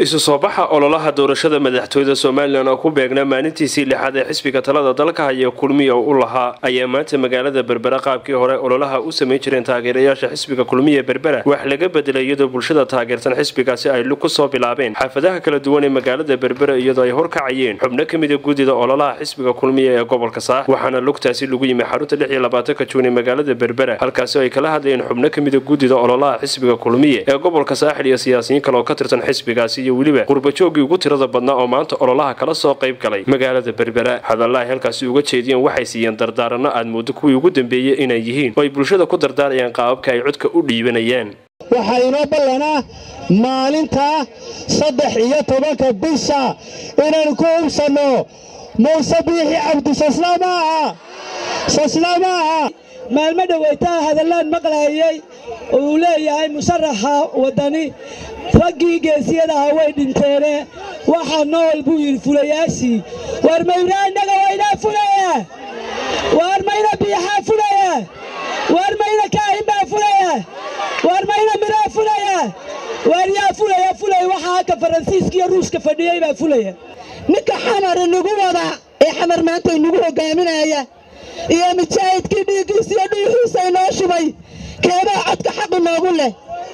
isu soo baxa ololaha doorashada madaxtooyada somalilan oo ku beegnaa maalintiisii lixaad ee xisbiga talada dalka haya kulmiya u lahaa ayaa maanta magaalada berbera qaabkii hore ololaha u samayn jireen taageerayaasha xisbiga kulmiya berbera wax laga bedelay iyadoo bulshada taageersan xisbigaasi ay lug ku soo bilaabeen xaafadaha kala duwan ee magaalada berbera iyadoo ay horkacayeen xubno ka mida guddida ololaha xisbiga kulmiya ee gobolka saax waxaana lugtaasi lagu yimi xarunta lix iyo labaatanka juun ee magaalada berbera halkaasi ay kala hadlayeen xubno ka mida guddida ololaha xisbiga kulmiya ee gobolka saaxil iyo siyaasiyiin kale oo ka tirsan xisbigaasi iyo weliba qurbajoogii ugu tirada badnaa oo maanta ololaha kala soo qayb galay magaalada berbera hadalla ay halkaasi uga jeediyeen waxay siiyeen dardaaranno aad moodo kuwii ugu dambeeyey inay yihiin oo ay bulshada ku dardaarayaan qaababka ay codka u dhiibanayaan waxaa inoo ballanaa maalinta saddex iyo tobanka bisha inaynu ku hubsanno muuse biixi cabdi saslaamaaha saslaamaaha maalmo dhoweytaa hadallaan maqlaayay oo uu leeyahay musharaxa waddani raggii geesiyadaha way dhinteene waxaa nool buu yidhi fulayaashii waar mayraa innaga waynaa fulaya waar mayna biixaa fulaya waar mayna kaahin baa fulaya waar mayna miraa fulaya waar yaa fulaya fulaya waxaa halka faransiiska iyo ruushka fadhiyey baa fulaya ninka xamar inagu wada ee xamar maanta inagu hogaaminaya iyo mujaahidkii dhiiggiisa iyo dhiigiisa inoo shubay keebaa codka xaq inoogu leh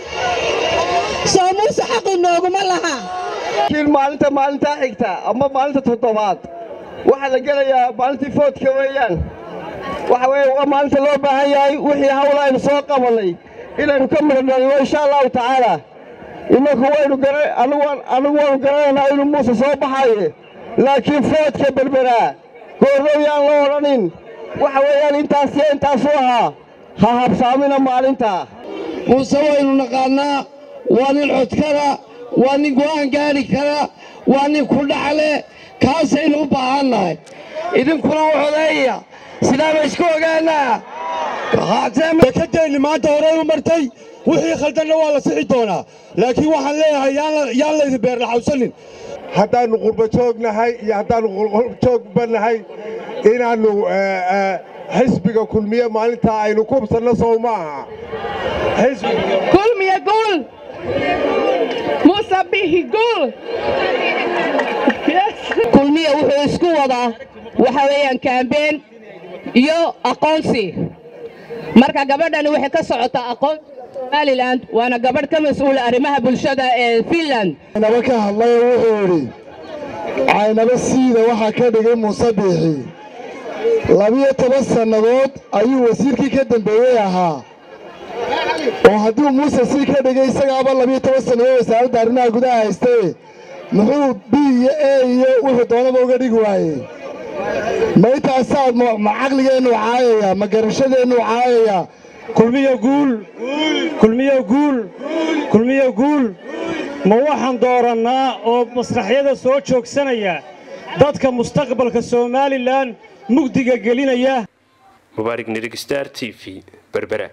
soo muuse xaq inooguma laha laakiin maalinta maalintaa xigta ama maalinta toddobaad waxaa la gelayaa maalintii foodka weeyaan waxa weeye waa maalinta loo baahan yahay wixii hawla aynu soo qabannay inaynu ka midhodhalino insha allahu tacaala innaku waynu anigu waanu garanaynaa inuu muuse soo baxaye laakiin foodka berberaa goorrow yaan la odhanin waxa weeyaan intaasiyo intaasuu ahaa ha habsaamina maalinta muuse waynu naqaannaa waa nin codkara waa nin go'aan gaadhi kara waa nin ku dhacle kaasaynu u baahannahay idinkuna u codeeya sidaaba isku ogaanaa dekadeenni maanta horey u martay wixii khaldanna waa la sixi doonaa laakiin waxaan leeyahay yaan laydin beerlaxawsanin haddaannu qurbajoognahay iyo haddaannu qurbajoogbannahay inaannu xisbiga kulmiye maalintaa aynu ku hubsanno sow ma aha kulmiye guul muuse bihi guul kulmiya wuxuu isku wadaa waxa weeyaan kaambeen iyo aqoonsi marka gabadhani waxay ka socotaa aqoonsi somalilan waana gabadh ka mas-uula arrimaha bulshada ee finland caynaba ka hadlay oo wuxuu idhi caynaba siida waxaa ka dhigay muuse biixi labiyo toban sannadood ayuu wasiirkii ka dambeeyey ahaa oo hadduu muuse sii ka dhigay isagaaba labiyo toban sannadood wasaaradda arrimaha gudaha haystaye muxuu b iyo e iyo wuxuu doonaba uga dhigi waayey ma intaasaad ma caqligeennu caayaya ma garashadeennu caayaya kulmiyo guul kulmiyo guul kulmiyo guul ma waxaan doorannaa oo masraxyada soo joogsanaya dadka mustaqbalka somalilan mugdiga gelinaya mubaarig nirig star t v berbera